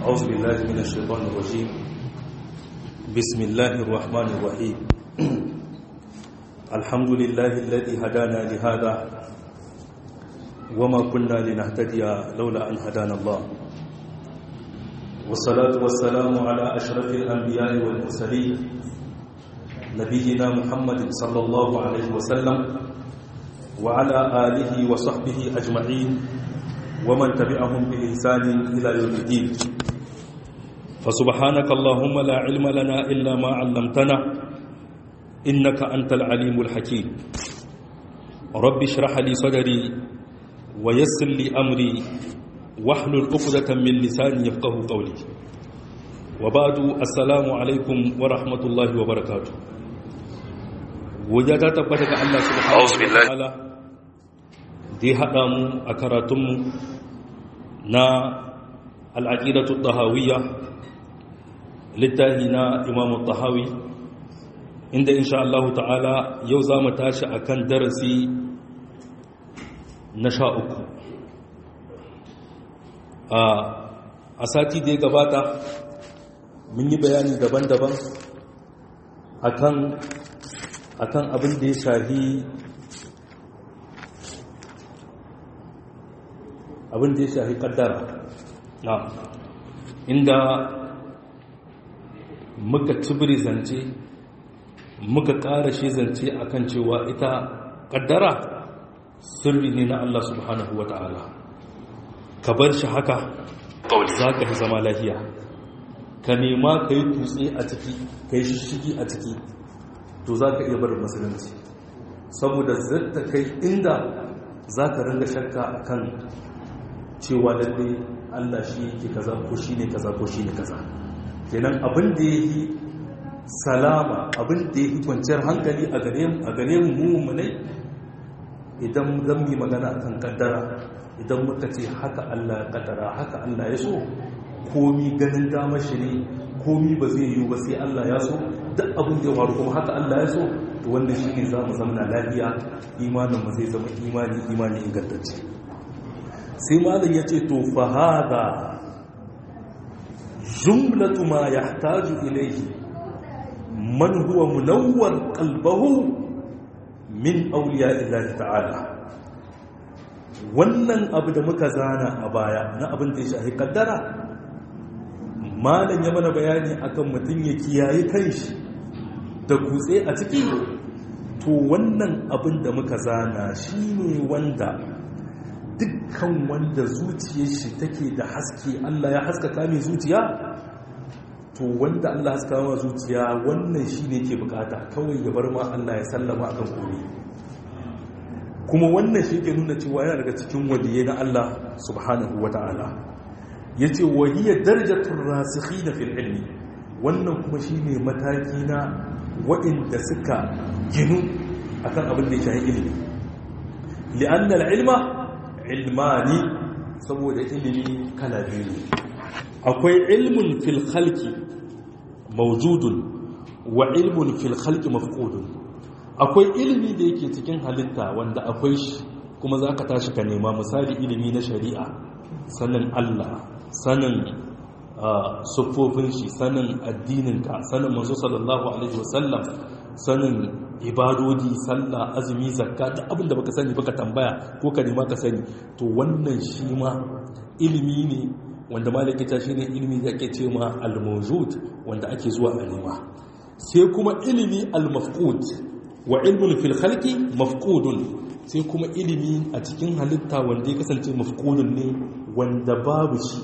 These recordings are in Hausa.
أعوذ بالله من الشيطان الرجيم بسم الله الرحمن الرحيم الحمد لله الذي هدانا لهذا وما كنا لنهتدي لولا أن هدانا الله والصلاة والسلام على أشرف الأنبياء والمرسلين نبينا محمد صلى الله عليه وسلم وعلى آله وصحبه أجمعين ومن تبعهم بإحسان إلى يوم الدين فسبحانك اللهم لا علم لنا إلا ما علمتنا إنك أنت العليم الحكيم رب اشرح لي صدري ويسر لي أمري واحلل عقدة من لساني يفقه قولي وبعد السلام عليكم ورحمة الله وبركاته وجاءت تبتك الله سبحانه وتعالى دي haɗa mu a karatunmu na al'aƙidatu ɗahawiyya littahi na imamu ɗahawi inda insha Allah ta'ala yau za mu tashi a kan darasi na sha uku a sati da ya gabata mun yi bayani daban-daban akan abin da ya shahi abin da ya shafi kaddara na inda muka tubiri zance muka ƙara shi zance akan cewa ita kaddara sirri ne na Allah subhanahu wa ta'ala ka bar shi haka za ka fi zama lafiya ka nema ka yi kutse a ciki ka yi shishigi a ciki to za ka iya barin musulunci saboda zata kai inda za ka ringa shakka akan cewa lalle Allah shi yake kaza ko shi ne kaza ko shi ne kaza kenan abin da ya yi salama abin da ya yi kwanciyar hankali a gare mu mummunai idan zan yi magana a kan kaddara idan muka ce haka Allah ya kaddara haka Allah ya so komi ganin damar shi ne komi ba zai yi ba sai Allah ya so duk abin da ya faru kuma haka Allah ya so to wannan shi ne za mu zama lafiya imanin mu zai zama imani imani ingantacce sai malam ya ce to fahada jumlatu ma yahtaju ilayhi man huwa munawwar qalbahu min awliya illahi ta'ala wannan abu da muka zana a baya na abin da ya shahi kaddara malam ya mana bayani akan mutum ya kiyaye kanshi da kutse a ciki to wannan abin da muka zana shine wanda dukkan wanda zuciyar shi take da haske Allah ya haskaka mai zuciya to wanda Allah ya haskaka mai zuciya wannan shine ke bukata kawai ya bar ma Allah ya sallama akan komai kuma wannan shi ke nuna cewa yana daga cikin waliyai na Allah subhanahu wata'ala yace wa hiya darajatul rasikhina fil ilmi wannan kuma shine mataki na waɗanda suka ginu akan abin da ya shafi ilimi li'anna al-ilma ilmani saboda ilimi kala biyu ne akwai ilmun fil khalqi mawjudun wa ilmun fil khalqi mafqudun akwai ilimi da yake cikin halitta wanda akwai shi kuma zaka tashi ka nema misali ilimi na shari'a sanin Allah sanin siffofin shi sanin addininka sanin manzo sallallahu alaihi wasallam sanin ibadodi sallah azumi zakka da abin da baka sani baka tambaya ko ka nema ka sani to wannan shi ma ilimi ne wanda malaki ta shine ilimi da ake cewa al-mawjud wanda ake zuwa a nema sai kuma ilimi al-mafqud wa ilmun fil khalqi mafqudun sai kuma ilimi a cikin halitta wanda ya kasance mafqudun ne wanda babu shi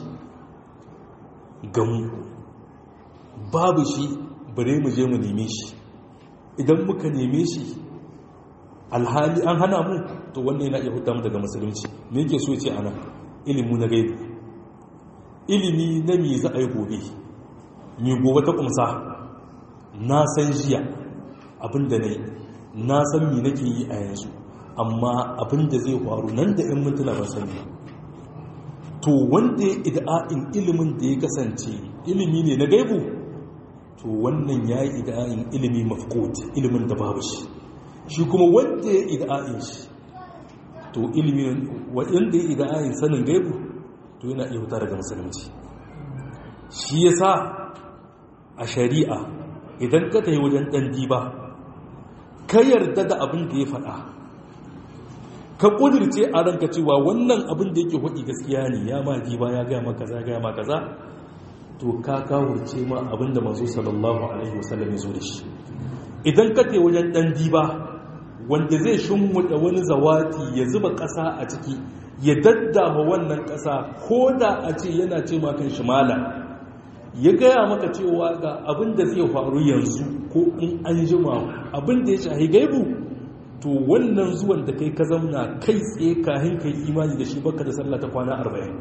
gamu babu shi bare mu je mu neme shi idan muka neme shi alhali an hana mu to wannan yana iya huta mu daga musulunci me yake so ce ana ilimu na gaibi ilimi na me za a yi gobe me gobe ta kumsa na san jiya abinda ne na san me nake yi a yanzu amma abinda zai faru nan da 'yan mintuna ba sani to wanda ya ida'in ilimin da ya kasance ilimi ne na gaibu to wannan ya yi ida'in ilimi mafkot ilimin da babu shi shi kuma wanda ya ida'in shi to ilimin wanda ya ida'in sanin gaibu to yana iya huta daga musulunci shi yasa a shari'a idan ka tafi wajen ɗan diba ka yarda da abin da ya faɗa ka ƙudirce a ranka cewa wannan abin da yake haɗi gaskiya ne ya ma diba ya gaya maka za gaya maka za to ka kawurce ma abin da mazu sallallahu alaihi wasallam ya zo da shi idan ka tafi wajen ɗan diba wanda zai shimmuɗa wani zawati ya zuba ƙasa a ciki ya daddama wannan ƙasa ko da a ce yana ce makan shimala ya gaya maka cewa ga abin da zai faru yanzu ko in an jima abin da ya shahi gaibu to wannan zuwan da kai ka zamna kai tsaye kahin kai imani da shi baka da sallah ta kwana arba'in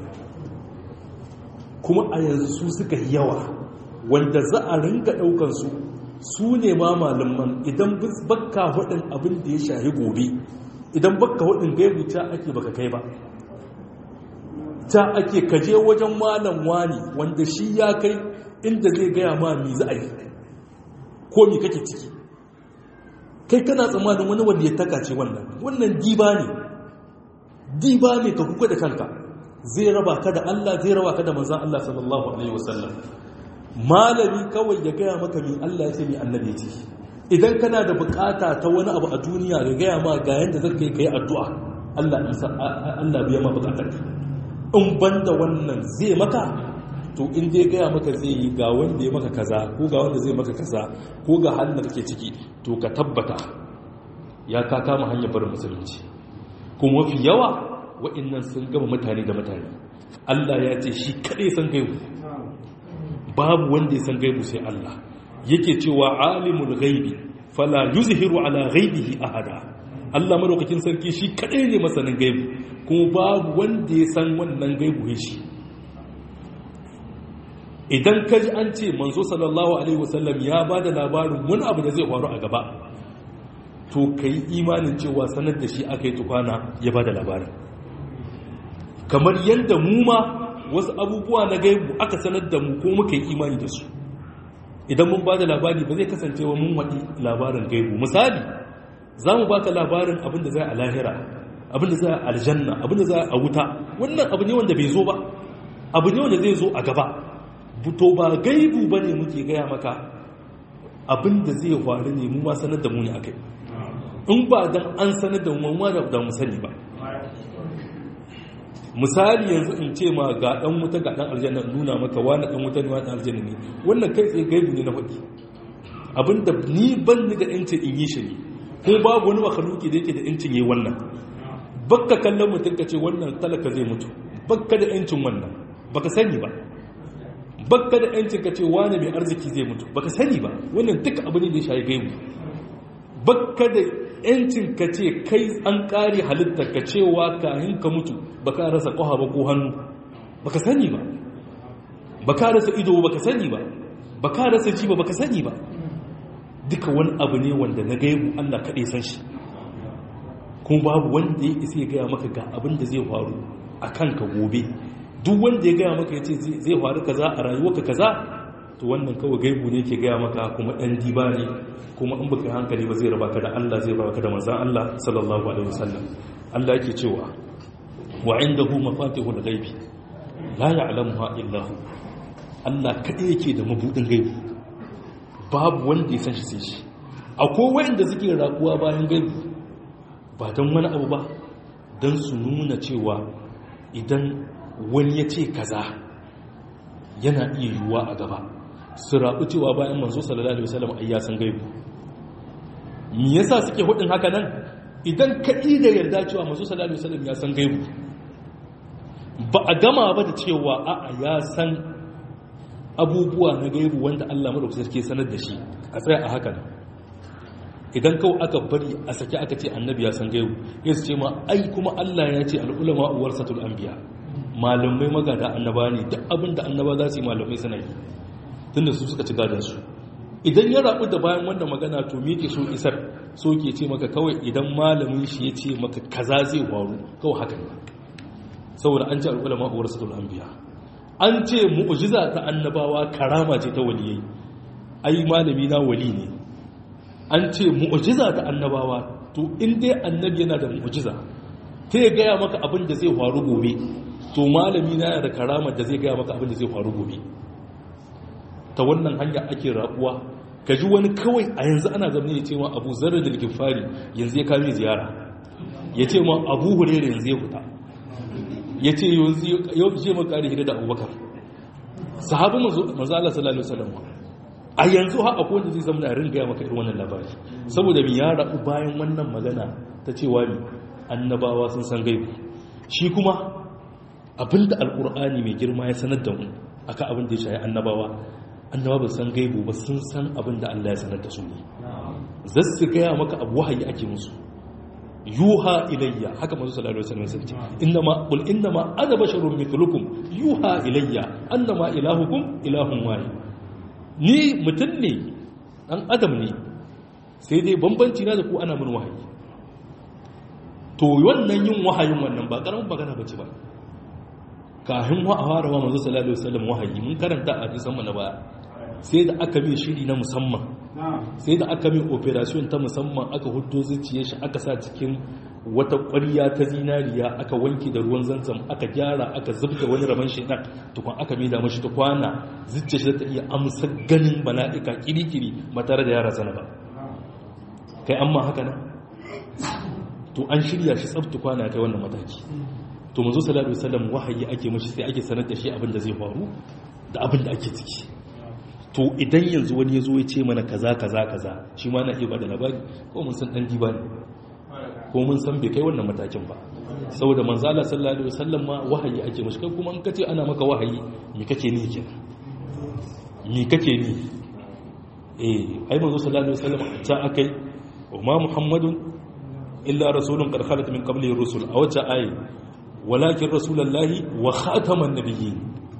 kuma a yanzu su suka yi yawa wanda za a ringa ɗaukan su su ne ma malaman idan bakka hudin abin da ya shahi gobe idan bakka hudin gaibu ta ake baka kai ba ta ake kaje wajen malam wani wanda shi ya kai inda zai gaya ma mi za a yi ko mi kake ciki kai kana tsammanin wani wanda ya takace wannan wannan diba ne diba ne ka kuka da kanka zai raba ka da Allah zai raba ka da manzan Allah sallallahu alaihi wasallam malami kawai ya gaya maka mi Allah ya ce mi annabi ce idan kana da bukata ta wani abu a duniya ya gaya ma ga yanda zaka yi kai addu'a Allah Allah biya ma bukatarka in banda wannan zai maka to in dai gaya maka zai yi ga wanda ya maka kaza ko ga wanda zai maka kaza ko ga halin da kake ciki to ka tabbata ya ka kama hanyar barin musulunci kuma mafi yawa wa'annan sun gama mutane da mutane Allah ya ce shi kaɗai san gaibu babu wanda ya san gaibu sai Allah yake cewa alimul ghaibi fala yuzhiru ala ghaibihi ahada Allah madaukakin sarki shi kaɗai ne masanin gaibu kuma babu wanda ya san wannan gaibu shi idan ka ji an ce manzo sallallahu alaihi wasallam ya ba da labarin wani abu da zai faru a gaba to ka yi imanin cewa sanar da shi aka yi tukwana ya ba da labarin kamar yadda mu ma wasu abubuwa na gaibu aka sanar da mu ko muka yi imani da su idan mun ba da labari ba zai kasance wa mun waɗi labarin gaibu misali za mu baka labarin abin da zai a lahira abin da zai a aljanna abin da zai a wuta wannan abu ne wanda bai zo ba abu ne wanda zai zo a gaba to ba gaibu ba ne muke gaya maka abin da zai faru ne mu ma sanar da mu ne akai in ba dan an sanar da mu ma da mu sani ba misali yanzu in ce ma ga dan wuta ga dan aljanna nuna maka wani dan wuta ne wani dan aljanna ne wannan kai tsaye gaibu ne na faɗi abinda ni ban ni da yancin in yi shi ne ko babu wani makhluki da yake da yancin yi wannan bakka kallon mutum ka ce wannan talaka zai mutu bakka da yancin wannan baka sani ba bakka da yancin ka ce wani mai arziki zai mutu baka sani ba wannan duka abu ne da ya shayi gaibu bakka da yancin ka ce kai an kare halittar ka cewa kahin ka mutu baka rasa ƙwaha ba ko hannu baka sani ba baka rasa ido baka sani ba baka rasa ji ba baka sani ba duka wani abu ne wanda na gaibu Allah kaɗai san shi kuma babu wanda ya isa ya gaya maka ga abin da zai faru a kanka gobe duk wanda ya gaya maka ya ce zai faru kaza a rayuwarka kaza to wannan kawai gaibu ne ke gaya maka kuma ɗan diba ne kuma in baka hankali ba zai raba ka da Allah zai raba ka da manzan Allah sallallahu alaihi wasallam Allah yake cewa wa indahu mafatihul ghaibi la ya'lamuha illa hu Allah kadai yake da mabudin gaibi babu wanda ya san shi sai shi akwai wanda suke rakuwa bayan gaibi ba don wani abu ba don su nuna cewa idan wani ya ce kaza yana iya yiwuwa a gaba su rabu cewa bayan manzo sallallahu alaihi wasallam ai ya san gaibu me yasa suke hudin haka nan idan ka da yarda cewa manzo sallallahu alaihi wasallam ya san gaibu ba a gama ba da cewa a'a ya san abubuwa na gaibu wanda Allah madaukakin sarki sanar da shi a tsaya a haka idan kawai aka bari a sake aka ce annabi ya san gaibu ya ce ma ai kuma Allah ya ce al'ulama warasatul anbiya malamai magada annaba ne duk abin da annaba za su yi malamai suna yi tunda su suka ci gadon su idan ya rabu da bayan wanda magana to me ke so isar so ke ce maka kawai idan malamin shi ya ce maka kaza zai faru kawai haka ne saboda an ce al'ulama warasatul anbiya an ce mu'jiza ta annabawa karama ce ta waliyai ai malami na wali ne an ce mu'jiza ta annabawa to in dai annabi yana da mu'jiza ta ya gaya maka abin da zai faru gobe to malami na yana da karamar da zai gaya maka abin da zai faru gobe ta wannan hanya ake rabuwa ka ji wani kawai a yanzu ana zama ya ce ma abu zarar da gifari yanzu ya kame ziyara ya ce ma abu hurere yanzu ya fita ya ce yau ce ma kare hira da abubakar sahabin manzo Allah sallallahu alaihi wasallam a yanzu ha akwai wanda zai zama na ringa maka irin wannan labari saboda mi ya rabu bayan wannan magana ta cewa mi annabawa sun san gaibu shi kuma abinda alkur'ani mai girma ya sanar da mu akan abin da ya shayi annabawa annabawa ba san gaibu ba sun san abin da Allah ya sanar da su ne za su gaya maka abu wahayi ake musu yuha ilayya haka manzo sallallahu alaihi wasallam sai innama qul innama ana basharun mithlukum yuha ilayya annama ilahukum ilahun wahid ni mutun ne dan adam ne sai dai bambanci na da ku ana mun wahayi to wannan yin wahayin wannan ba karamin magana bace ba kafin wa fara wa manzo sallallahu alaihi wasallam wahayi mun karanta a hadisan mu na baya sai da aka mai shiri na musamman sai da aka mai operation ta musamman aka hudo zuciyar shi aka sa cikin wata ƙwarya ta zinariya aka wanke da ruwan zanzam aka gyara aka zubda wani rabon shaidan tukun aka mai da mashi ta kwana zuciyar shi ta iya amsa ganin mala'ika kirikiri ba tare da yara sana ba kai amma haka nan to an shirya shi tsabta kwana kai wannan mataki to manzo sallallahu alaihi wasallam wahayi ake mashi sai ake sanar da shi abin da zai faru da abin da ake ciki to idan yanzu wani ya zo ya ce mana kaza kaza kaza shi ma na iya bada labari ko mun san dan diba ne ko mun san bai kai wannan matakin ba saboda manzo Allah sallallahu alaihi wasallam ma wahayi ake mashi kai kuma in kace ana maka wahayi me kake ni kenan me kake ni eh ai manzo sallallahu alaihi wasallam ta akai wa muhammadun illa rasulun qad khalat min qablihi rusul a wata ayi walakin rasulullahi wa khataman nabiyyin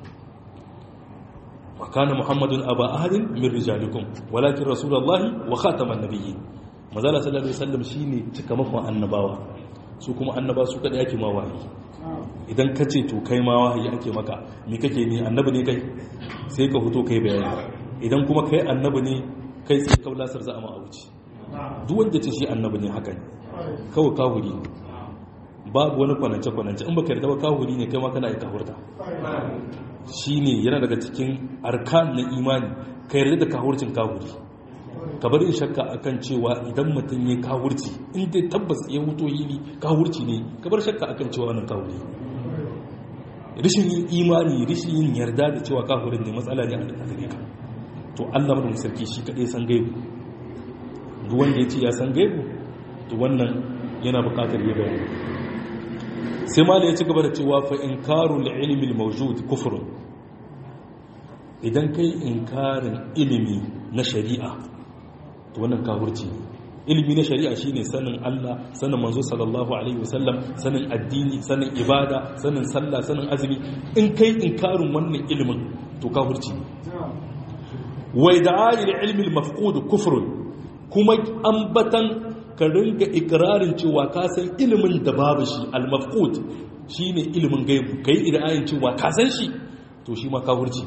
وكان محمد أبا أحد من رجالكم ولكن رسول الله وخاتم النبيين مازال صلى الله عليه وسلم شيني cikamakon annabawa su kuma annaba su kada yake ma wahayi idan ka ce to kai ma wahayi ake maka me kake ni annabi ne kai sai ka fito kai bayani idan kuma kai annabi ne kai sai ka lasar za a ma auci duk wanda ce shi annabi ne haka ne kawai kahuri babu wani kwanance kwanance in baka yarda ba kahuri ne kai ma kana yi kahurta shi ne yana daga cikin arkan na imani ka yarda da kahurcin kahuri ka bari in shakka akan cewa idan mutum ya kahurci in dai tabbas ya wuto yili kahurci ne ka bar shakka akan cewa wannan kahuri rishin yin imani rishin yin yarda da cewa kahurin ne matsala ne a gare ka to Allah madon sarki shi kadai san gaibu duk wanda ya ce ya san gaibu to wannan yana buƙatar ya bayani sai ma ya ci gaba da cewa fa inkaru ilmi al-mawjud kufrun idan kai inkarin ilimi na shari'a to wannan kafirci ilimi na shari'a shine sanin Allah sanin manzo sallallahu alaihi wasallam sanin addini sanin ibada sanin sallah sanin azumi in kai inkarin wannan ilimin to kafirci wa ida'ai ilmi al-mafqud kufrun kuma ambatan ka ringa ikirarin cewa ka san ilimin da babu shi al-mafqud shine ilimin gaibu kai idayin cewa ka san shi to shi ma kafirci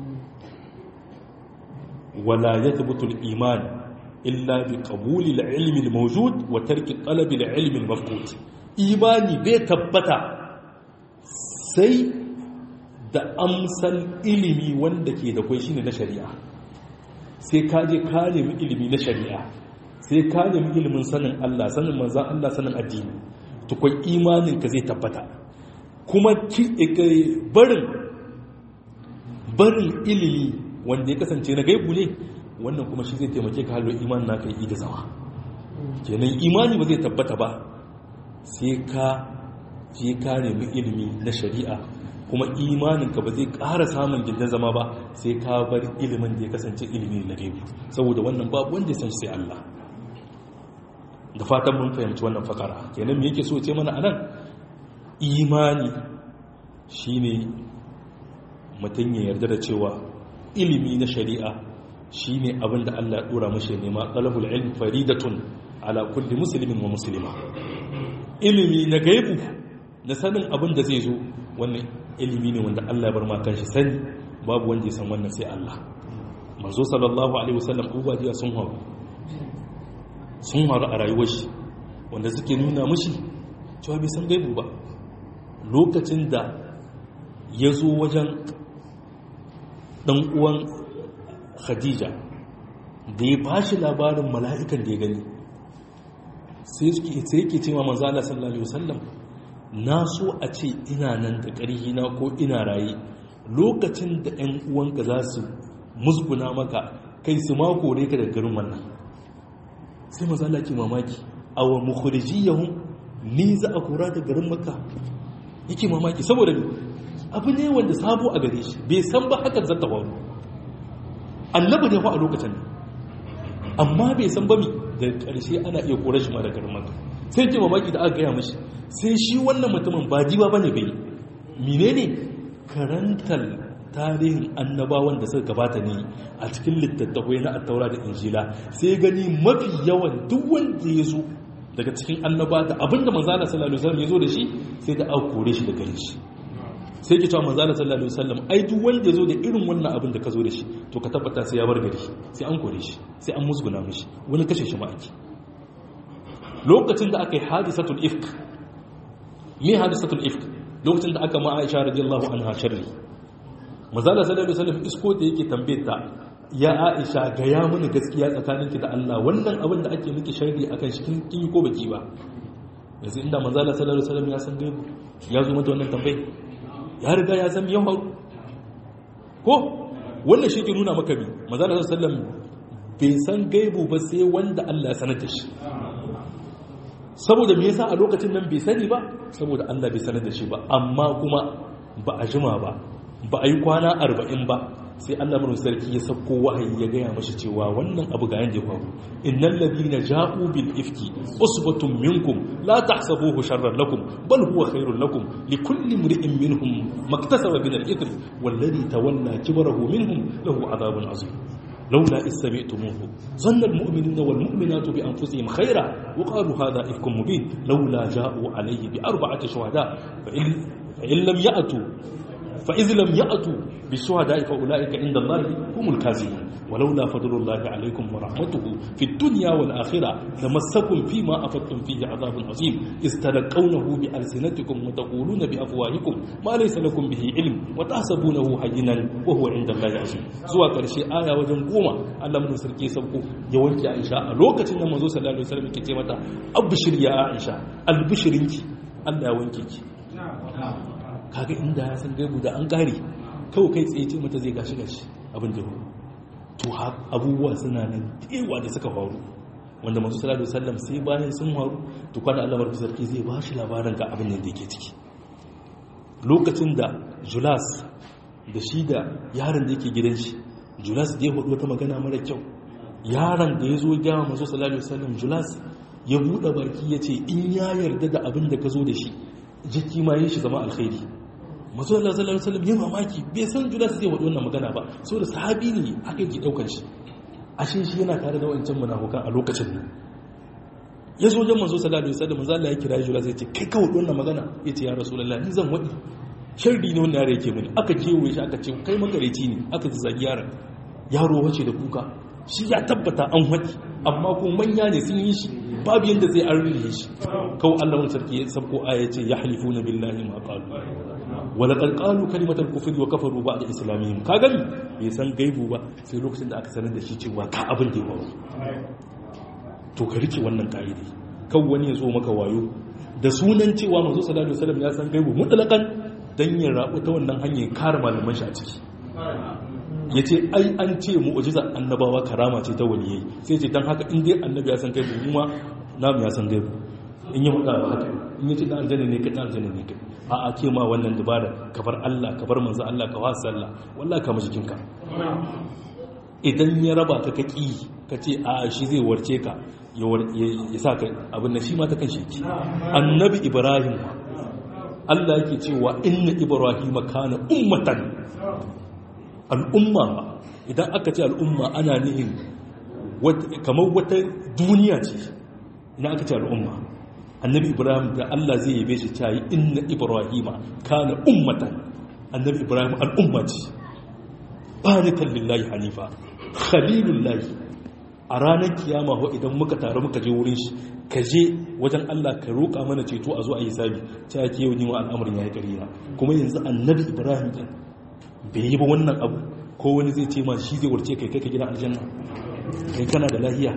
wala yathbutu al-iman illa bi qabuli al-ilmi al-mawjud wa tarki talabi al-ilmi al-mafqud imani bai tabbata sai da amsal ilimi wanda ke da kai shine na shari'a sai ka je ka nemi ilimi na shari'a sai ka nemi ilimin sanin Allah sanin manzan Allah sanin addini tukun imanin ka zai tabbata kuma barin barin ilimi wanda ya kasance na gaibu ne wannan kuma shi zai taimake ka halin imanin naka yi da zama kenan imani ba zai tabbata ba sai ka je ka nemi ilimi na shari'a kuma imaninka ba zai ƙara samun gindin zama ba sai ka bar ilimin da ya kasance ilimi na gaibu saboda wannan babu wanda ya san shi sai Allah da fatan mun fahimci wannan fakara kenan me yake so ce mana anan imani shine mutum ya yarda da cewa ilimi na shari'a shine abin da Allah ya dora mashi nema talabul ilm faridatun ala kulli muslimin wa muslima ilimi na gaibu na sanin abin da zai zo wannan ilimi ne wanda Allah ya bar ma kanshi sani babu wanda ya san wannan sai Allah manzo sallallahu alaihi wasallam ubajiya sun hawo sun haru a rayuwar shi wanda suke nuna mashi cewa bai san gaibu ba lokacin da ya zo wajen ɗan uwan khadija da ya ba shi labarin mala'ikan da ya gani sai yake cewa manzala sallallahu alaihi wasallam na so a ce ina nan da ƙarhi na ko ina raye lokacin da 'yan uwanka za su musguna maka kai su mako ne ka da garin wannan sai manzala ke mamaki a wa mukhrijiyahum ni za a kora da garin maka yake mamaki saboda abu ne wanda sabo a gare shi bai san ba hakan zata faru annabi ne fa a lokacin amma bai san ba mi da ƙarshe ana iya kore shi ma da garin maka sai ke mamaki da aka gaya mashi sai shi wannan mutumin ba jiba bane bai menene karantar tarihin annabawan da suka gabata ne a cikin littattafai na attaura da injila sai gani mafi yawan duk wanda ya zo daga cikin annaba da abinda manzana sallallahu alaihi wasallam ya zo da shi sai da aka kore shi da gare shi sai ke cewa manzana sallallahu alaihi wasallam ai duk wanda ya zo da irin wannan abin da ka zo da shi to ka tabbata sai ya bar gari sai an kore shi sai an musguna mishi wani kashe shi ma ake lokacin da aka yi hadisatul ifk me hadisatul ifk lokacin da aka ma Aisha radiyallahu anha sharri manzana sallallahu alaihi wasallam isko da yake tambaye ta ya Aisha ga ya mini gaskiya tsakaninki da Allah wannan abin da ake miki sharri akan shi kin yi ko baki ba yanzu inda manzala sallallahu alaihi wasallam ya san gaibu ya zo mata wannan tambayi ya riga ya san yau ko wannan shi ke nuna maka bi manzala sallallahu alaihi wasallam bai san gaibu ba sai wanda Allah ya sanar da shi saboda me yasa a lokacin nan bai sani ba saboda Allah bai sanar da shi ba amma kuma ba a jima ba ba a yi kwana arba'in ba sai Allah mun sarki ya sauko wahayi ya gaya mashi cewa wannan abu ga yanda ya faru innal ladina ja'u bil ifki usbatun minkum la tahsabuhu sharran lakum bal huwa khairul lakum likulli imri'in minhum maktasaba min al-ithm wal ladhi tawalla kibrahu minhum lahu adhabun azim لولا إذ سمعتموه ظن المؤمنون والمؤمنات بأنفسهم خيرا وقالوا هذا إفك مبين لولا جاءوا عليه بأربعة شهداء فإن, فإن لم يأتوا فإذ لم يأتوا بالشهداء فأولئك عند الله هم الكاذبون ولولا فضل الله عليكم ورحمته في الدنيا والآخرة لمسكم فيما أفضتم فيه عذاب عظيم إذ تلقونه بألسنتكم وتقولون بأفواهكم ما ليس لكم به علم وتحسبونه هينا وهو عند الله عظيم سوى كرشي آية وجن قوما الله من سركي سبقو يوانك عائشة لوكة نمزو صلى الله عليه وسلم كتيمة أبشر يا عائشة البشرينك الله يوانكك kaga inda ya san gaibu da an kare kawai kai tsaye ce mata zai gashi gashi abin da to abubuwa suna nan dewa da suka faru wanda masu salatu sallam sai bayan sun faru to kwana Allah barku sarki zai ba shi labarin ga abin da yake ciki lokacin da Julas da shi da yaron da yake gidan shi Julas da ya hudu wata magana mara kyau yaron da ya zo gaya masu salatu sallam Julas ya buɗe baki ya ce in ya yarda da abin da ka zo da shi jiki ma yin shi zama alkhairi masu Allah sallallahu alaihi wasallam yin mamaki bai san Judas zai wadi wannan magana ba saboda sahabi ne aka yi daukar shi ashe shi yana tare da wancan munafukan a lokacin nan ya zo wajen manzo sallallahu alaihi wasallam manzo Allah ya kira Judas ya ce kai ka wadi wannan magana ya ce ya rasulullahi ni zan wadi sharri ne wannan yare yake mini aka kewaye shi aka ce kai makareci ne aka zagi yaron yaro wace da kuka shi ya tabbata an wadi amma ko manya ne sun yi shi babu yadda zai an rine shi kawo Allah wani sarki ya sabko aya ce ya halifu na billahi ma qalu wala qad qalu kalimatal kufri wa kafaru ba'da islamihim ka gani bai san gaibu ba sai lokacin da aka sanar da shi cewa ka abin da ya faru to ka rike wannan kaidi kan wani ya zo maka wayo da sunan cewa manzo sallallahu alaihi wasallam ya san gaibu mutlaqan dan ya rabu ta wannan hanyar kare malaman shi a ciki ya ce ai an ce mu'ujiza annabawa karama ce ta waliyai sai ce don haka in dai annabi ya san kai bu kuma namu ya san gaibu in yi hudu ba haka in yi ce dan aljanna ne kai dan aljanna ne kai a a ke ma wannan dubara ka bar Allah ka bar manzo Allah ka wasa Allah wallahi ka mashi kinka idan ya raba ka kaki ka ce a shi zai warce ka ya sa ka abin da shi ma ta kan shi annabi ibrahim Allah yake cewa inna ibrahima kana ummatan al'umma idan aka ce al'umma ana nihin kamar wata duniya ce idan aka ce al'umma annabi ibrahim da allah zai yabe shi ta yi inna ibrahima kana ummatan annabi ibrahim al'umma ce barikan lillahi hanifa khalilullahi a ranar kiyama ho idan muka taru muka je wurin shi ka je wajen Allah ka roƙa mana ceto a zo a yi sabi ta yake yau ni wa al'amarin ya yi ƙarina kuma yanzu annabi ibrahim din bai yi ba wannan abu ko wani zai ce ma shi zai warce kai kai ka gidan aljanna kai kana da lahiya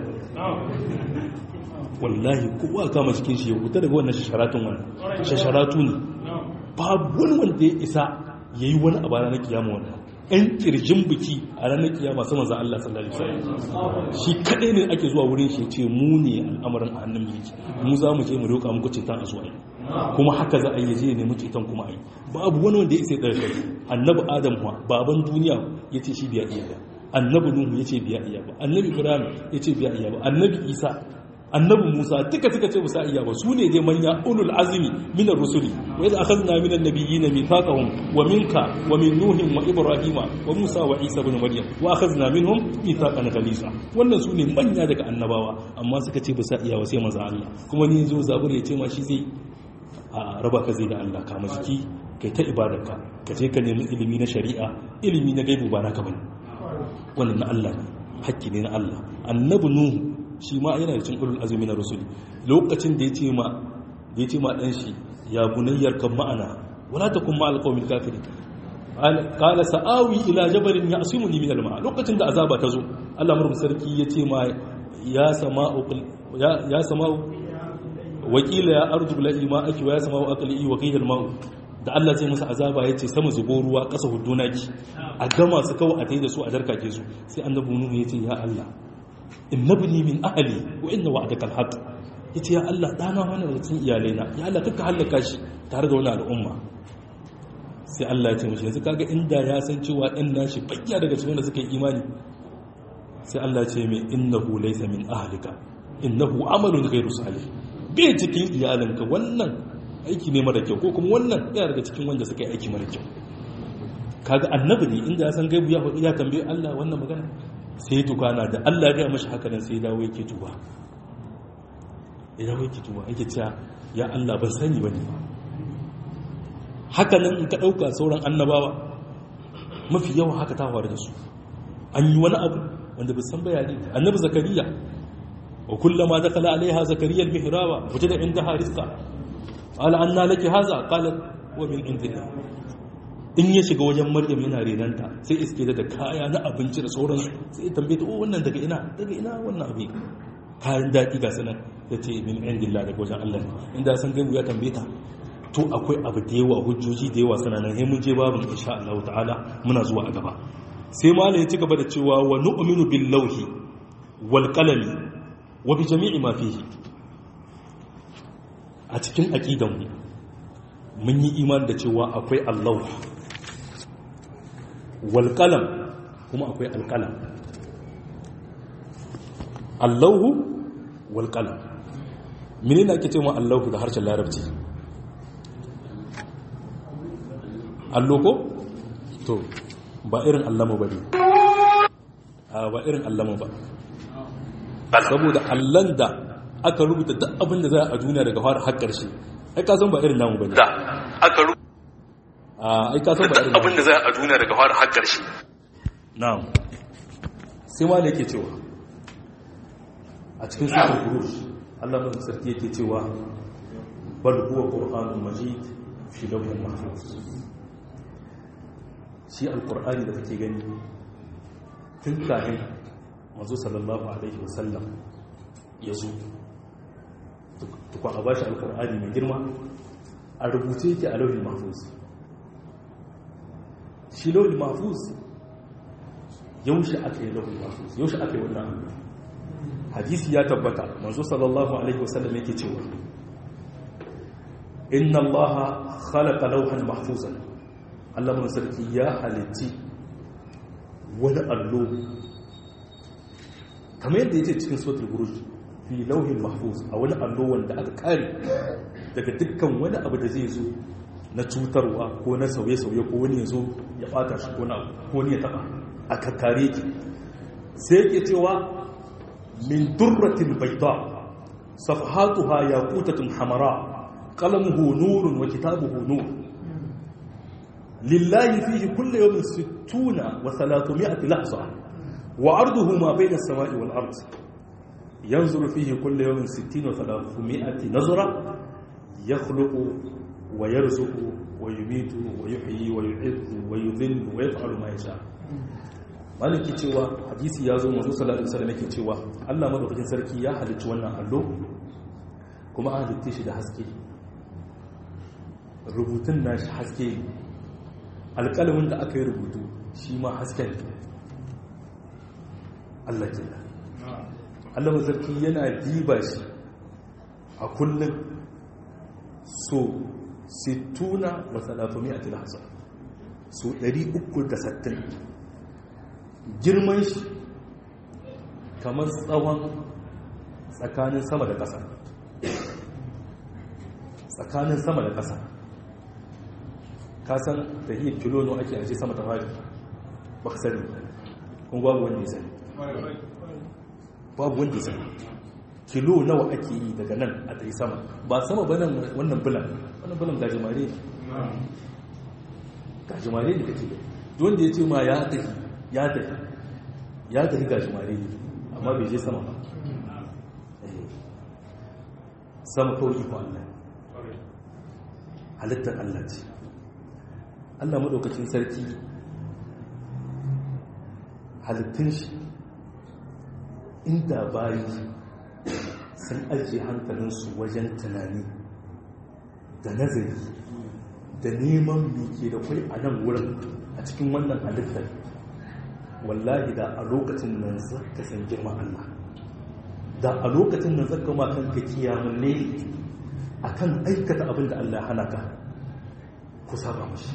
wallahi kowa kama cikin shi ya wuta daga wannan shasharatun wannan shasharatu ne babu wani wanda ya isa ya yi wani abu ranar kiyama wannan ɗan ƙirjin biki a ranar kiyama sama za Allah sallallahu alaihi wasallam shi kaɗai ne ake zuwa wurin shi ce mu ne al'amarin a hannun yake mu za mu je mu roƙa muku ceton a zuwa kuma haka za a yi je ne mu ceton kuma a yi babu wani wanda ya isa ɗaga kai annabi adam baban duniya ya ce shi biya iya ba annabi nuhu ya ce biya iya ba annabi ibrahim ya ce biya iya ba annabi isa annabi musa duka suka ce musa iya ba su ne dai manya ulul azmi minar rusuli wa idza akhadna minan nabiyyin mithaqahum wa minka wa min nuhin wa ibrahima wa musa wa isa ibn maryam wa akhadna minhum mithaqan ghalisa wannan su ne manya daga annabawa amma suka ce ba sa iya wa sai manzo Allah kuma ni zo zabur ya ce ma shi zai a raba ka zai da Allah ka jiki kai ta ibadarka ka je ka nemi ilimi na shari'a ilimi na gaibu ba naka bane wannan na Allah ne hakki ne na Allah annabi nuhu shi ma yana da cin ulul azumi na rusuli lokacin da ya ce ma da ya ce ma dan shi ya bunayyar kan ma'ana wala takun ma alqawmil kafirin qala sa'awi ila jabalin ya'simuni min alma lokacin da azaba ta zo Allah murmu sarki ya ce ma ya sama'u ya ya sama'u wakila ya arju bilahi ma aki wa ya sama'u aqli wa qila alma'u da Allah zai musu azaba ya ce sama zubo ruwa ƙasa hudduna ki a gama su kawai a tai da su a darkake su sai annabi nuhu ya ce ya Allah innabni min ahli wa inna wa'daka alhaq yace ya Allah dana wani daga cikin iyalaina ya Allah kaka halaka shi tare da wani al'umma sai Allah ya ce mishi yanzu kaga inda ya san cewa dan nashi bayya daga cikin wanda suka yi imani sai Allah ya ce mai innahu laysa min ahlika innahu amalun ghayru salih bai cikin iyalanka wannan aiki ne mara kyau ko kuma wannan yana daga cikin wanda suka yi aiki mara kyau kaga annabi ne inda ya san gaibu ya faɗi ya tambaye Allah wannan magana sai tukana da Allah ya mashi haka nan sai dawo yake tuba ya dawo yake tuba yake cewa ya Allah ban sani bane haka nan in ka dauka sauran annabawa mafi yawa haka ta faru da su an yi wani abu wanda bai san bayani annabi zakariya wa kullama dakala alaiha zakariya almihraba wajada indaha rizqa qala anna laki hadha qalat wa min indillah in ya shiga wajen maryam yana renanta sai iske da kaya na abinci da sauransu sai ya tambaye ta oh wannan daga ina daga ina wannan abin kayan daɗi ga sanan ya ce min indillah daga wajen Allah inda san gaibu ya tambaye ta to akwai abu da yawa hujjoji da yawa suna nan mun je babin insha Allah ta'ala muna zuwa a gaba sai malai ya ci gaba da cewa wa nu'minu bil lawhi wal qalami wa bi jami'i ma fihi a cikin aqidan mu mun yi imani da cewa akwai Allah wal qalam kuma akwai al qalam Allahu wal qalam menene ake cewa Allahu da harshen larabci allo ko to ba irin allama ba ne a ba irin allama ba saboda allan da aka rubuta duk abin da za a duniya daga fara har ƙarshe ai ka san ba irin namu ba ne da aka rubuta a ai ka san ba irin abin da za a duniya daga fara har ƙarshe na'am sai ma da yake cewa a cikin sura burush Allah mun sarki yake cewa bal huwa qur'anun majid fi lawhin mahfuz shi alkur'ani da kake gani tun kafin mazu sallallahu alaihi wasallam ya zo tukwa a bashi alkur'ani mai girma a rubuce yake a lauhin mahfuz shi lauhin mahfuz yaushe aka yi lauhin mahfuz yaushe aka yi wannan abu hadisi ya tabbata mazu sallallahu alaihi wasallam yake cewa inna allaha khalaqa lauhan mahfuzan Allah mun sarki ya halitti wani allo kamar yadda yake cikin suratul buruj fi lauhin mahfuz a wani allo wanda aka kare daga dukkan wani abu da zai zo na cutarwa ko na sauye-sauye ko wani ya zo ya bata shi ko na ko ne ya taba a kakkare ki sai yake cewa min durratin bayda safhatuha yaqutatun hamara qalamuhu nurun wa kitabuhu nur لله فيه كل يوم ستون وثلاثمائة لحظة وعرضه ما بين السماء والأرض ينظر فيه كل يوم ستين وثلاثمائة نظرة يخلق ويرزق ويميت ويحيي ويعز ويذل ويفعل ما يشاء maliki cewa hadisi ya zo manzo sallallahu alaihi wasallam yake cewa Allah madaukakin sarki ya halicci wannan allo kuma an halitta shi da haske rubutun nashi haske alƙalamin da aka yi rubutu shi ma hasken Allah ke Allah mazarki yana diba shi a kullum so sittuna wa salatumi a tilhasa so 360 girman shi kamar tsawon tsakanin sama da ƙasa tsakanin sama da ƙasa kasan da hiyar kilo no ake aje sama ta fari ba ka sani kun babu wanda ya sani babu wanda ya sani kilo nawa ake yi daga nan a tsaye sama ba sama ba nan wannan bulan wannan bulan gajimare ne gajimare ne kake wanda ya ce ma ya tafi ya tafi ya tafi gajimare ne amma bai je sama ba sama kawai iko Allah halittar Allah ce Allah maɗaukacin sarki halittun shi inda bayi sun ajiye hankalinsu wajen tunani da nazari da neman mike da kwai a nan wurin a cikin wannan halittar wallahi da a lokacin nan zaka san girman Allah da a lokacin nan zaka ma kanka kiyamun ne akan aikata abin da Allah hana ka ku saba mashi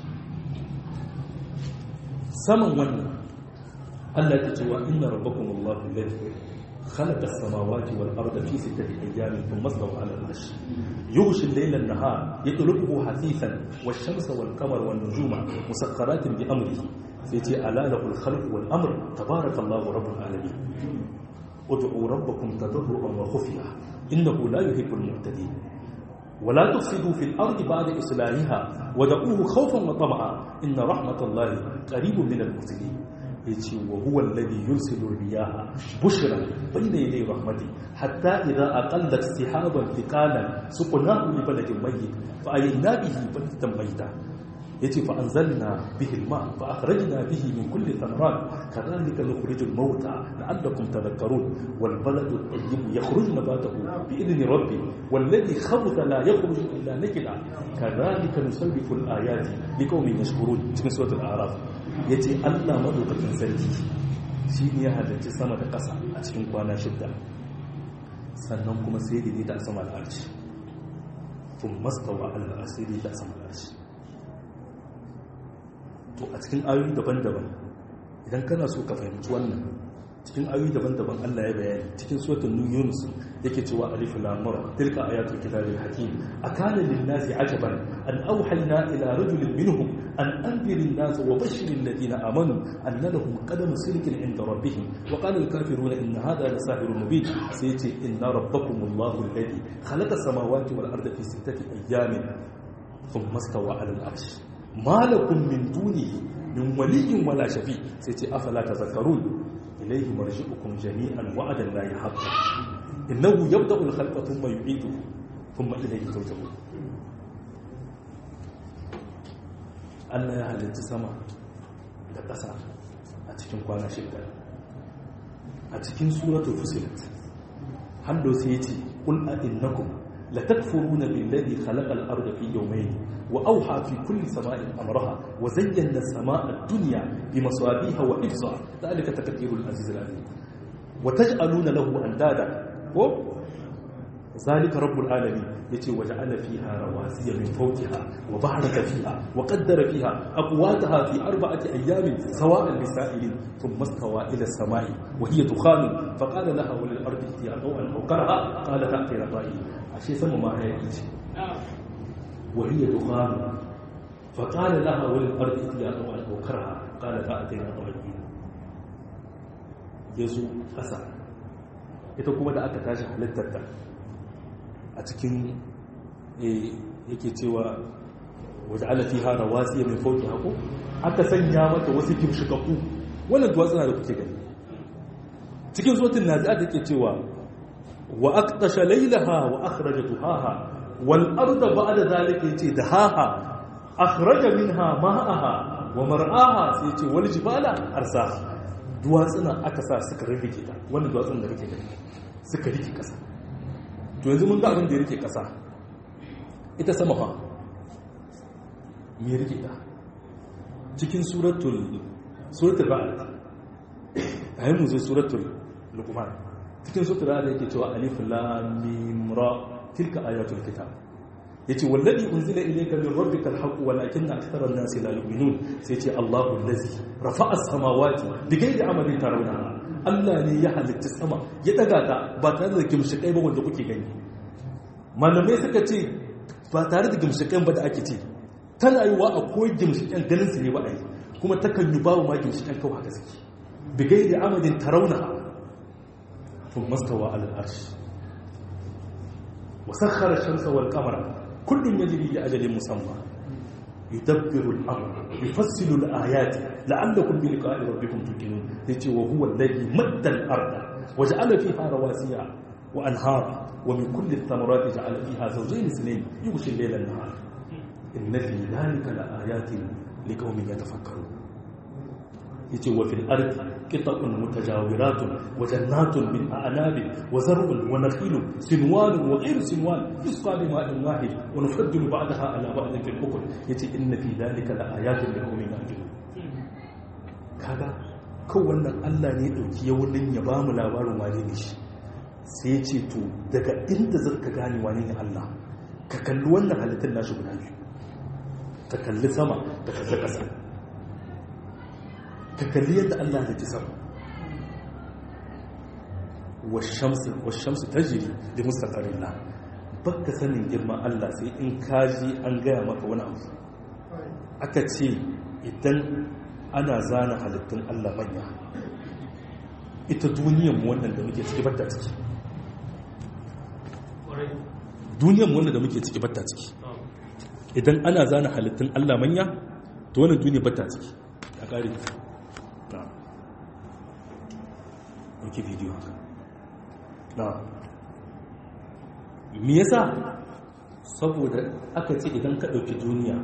saman wannan Allah ta ce wa inna rabbakum Allahu alladhi khalaqa as-samawati wal arda fi sittati ayyamin thumma istawa 'ala al-'arsh yughshi al-layla an-nahar yatlubuhu hasithan wash-shamsa wal-qamara wan-nujuma musakhkharatin bi amrihi sai ce ala lahul khalqu wal amr tabarakallahu rabbul alamin ud'u rabbakum tadarruan wa khufiya innahu la yuhibbul mu'tadin ولا تفسدوا في الأرض بعد إصلاحها ودعوه خوفا وطمعا إن رحمة الله قريب من المحسنين يجي وهو الذي يرسل الرياح بشرا بين يدي رحمته حتى إذا أقلت سحابا ثقالا سقناه لبلد ميت فأينا به بلدة ميتا يجي فأنزلنا به الماء فأخرجنا به من كل ثمرات كذلك نخرج الموتى لعلكم تذكرون والبلد الطيب يخرج نباته بإذن ربه والذي خبث لا يخرج إلا نكدا كذلك نصرف الآيات لقوم يشكرون في سورة الأعراف يجي الله مدوكة سرجي shi ne ya halarci sama da ƙasa a cikin kwana shidda sannan kuma sai da ta sama da arci tun mastawa allah asiri ta sama da arci to a cikin ayoyi daban-daban idan kana so ka fahimci wannan cikin ayoyi daban-daban Allah ya bayani cikin suratul yunus yake cewa alif lam ra tilka ayatul kitabil hakim akana lin nasi ajaban an awhayna ila rajulin minhum an anzirin nas wa bashirin ladina amanu anna lahum qadam sidqin inda rabbihim wa qala al kafiruna inna hadha la sahirun mubin sai yace inna rabbakumullahu alladhi khalaqa samawati wal arda fi sittati ayyamin thumma istawa ala al arsh malakun min dunihi min waliyin wala shafi sai ce afala tazakkarun ilayhi marji'ukum jami'an wa'adan la yahqqa innahu yabda'u al-khalqa thumma yu'iduhu thumma ilayhi turja'un Allah ya halitta sama da ƙasa a cikin kwana shida a cikin suratul fusilat hando sai ya ce qul a innakum latakfuruna billazi khalaqal arda fi yawmayn وأوحى في كل سماء أمرها وزينا السماء الدنيا بمصابيها وحفظا ذلك تكثير العزيز العليم وتجعلون له أندادا ذلك رب العالمين يتي وجعل فيها رواسي من فوقها وبارك فيها وقدر فيها أقواتها في أربعة أيام سواء للسائلين ثم استوى إلى السماء وهي دخان فقال لها وللأرض ائتيا ضوءا أو كرها قال تأتي طائعين عشان سمى ما هي وهي دخان فقال لها وللأرض ائتيا ضوءا أو كرها قال تأتينا طائعين يزو ƙasa ita kuma da aka tashi halittar ta a cikin yake cewa waje alafi hara wasu mai fauki haku aka sanya mata wasu gimshikaku wannan duwatsuna da kuke gani cikin sotin na za ta ke cewa wa aqtasha laylaha wa akhraja duhaha wal arda ba'da zalika yace dahaha akhraja minha ma'aha wa mar'aha sai yace wal jibala arsaha duwatsuna aka sa suka rarrike ta wannan duwatsun da rike gani suka rike ƙasa to yanzu mun ga abin da ya rike ƙasa ita sama fa me rike ta cikin suratul suratul ra'd ayi mu zo suratul luqman cikin suratul ra'd yake cewa alif lam mim ra tilka ayatul kitab yace wallazi unzila ilayka min rabbika alhaq walakinna akthara an-nasi la yu'minun sai yace Allahu allazi rafa'a as-samawati bighayri amalin tarawnaha Allah ne ya halitta sama ya daga ta ba tare da gimshikai ba wanda kuke gani malamai suka ce ba tare da gimshikan ba da ake ce tana yi wa akwai gimshikan ganin su ne ba a yi kuma takan yi babu ma gimshikan kawai haka suke bighayri amalin tarawnaha ثم استوى على العرش وسخر الشمس والقمر كل يجري لأجل مسمى يدبر الأمر يفصل الآيات لعلكم بلقاء ربكم توقنون يجي وهو الذي مد الأرض وجعل فيها رواسي وأنهارا ومن كل الثمرات جعل فيها زوجين اثنين يغشي الليل النهار إن في ذلك لآيات لقوم يتفكرون yace wa fil ardi qita'un mutajawiratun wa jannatun min a'nab wa zar'un wa nakhilun sinwan wa ghayr sinwan yusqa bi ma'in wahid wa nufaddilu ba'daha ala ba'din fil ukul yace inna fi dhalika la ayatin li qaumin ya'qilun kaga ko wannan Allah ne dauki yawunin ya bamu labarin wane ne shi sai yace to daga inda zaka gane wane ne Allah ka kalli wannan halittun nashi guda biyu ka kalli sama ka kalli ƙasa ka kalli yadda Allah ya ci sama washamsu ta jiri da mustaqarin la baka sanin girman Allah sai in kaji an gaya maka wani abu aka ce idan ana zana halittun Allah manya ita duniyan wannan da muke ciki batta ciki duniyan wannan da muke ciki batta ciki idan ana zana halittun Allah manya to wannan duniya batta ciki a ƙari ɗauki bidiyo haka na me yasa saboda aka ce idan ka ɗauki duniya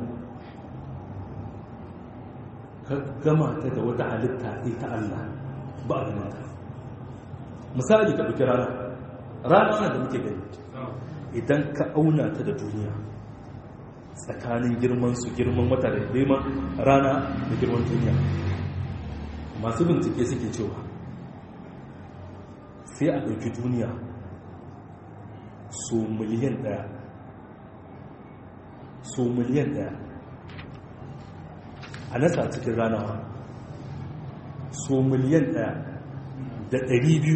ka gama ta da wata halitta ita Allah ba a ganin ta misali ka ɗauki rana rana da muke gani idan ka auna ta da duniya tsakanin girman su girman wata da girman rana da girman duniya masu bincike suke cewa sai a ɗauki duniya so miliyan ɗaya so miliyan ɗaya a nasa cikin rana so miliyan ɗaya da ɗari biyu